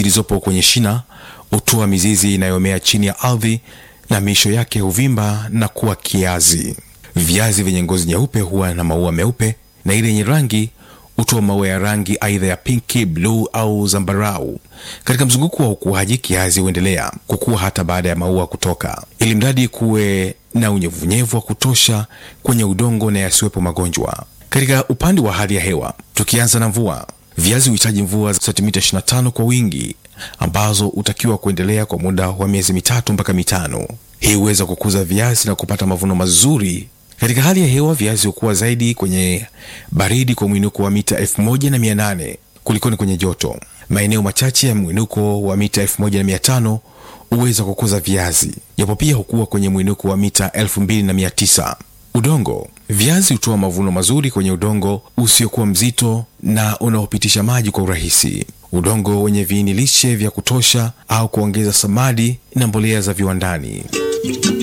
zilizopo kwenye shina hutoa mizizi inayomea chini ya ardhi na miisho yake huvimba na kuwa kiazi. Viazi vyenye ngozi nyeupe huwa na maua meupe na ile yenye rangi hutoa maua ya rangi aidha ya pinki, bluu au zambarau. Katika mzunguko wa ukuaji, kiazi huendelea kukua hata baada ya maua kutoka, ili mradi kuwe na unyevunyevu wa kutosha kwenye udongo na yasiwepo magonjwa. Katika upande wa hali ya hewa, tukianza na mvua, viazi huhitaji mvua za sentimita 25 kwa wingi, ambazo hutakiwa kuendelea kwa muda wa miezi mitatu mpaka mitano. Hii huweza kukuza viazi na kupata mavuno mazuri. Katika hali ya hewa, viazi hukua zaidi kwenye baridi kwa mwinuko wa mita 1800 kulikoni kwenye joto. Maeneo machache ya mwinuko wa mita 1500 huweza kukuza viazi, japo pia hukua kwenye mwinuko wa mita 2900. Udongo. Viazi hutoa mavuno mazuri kwenye udongo usiokuwa mzito na unaopitisha maji kwa urahisi. Udongo wenye viini lishe vya kutosha au kuongeza samadi na mbolea za viwandani.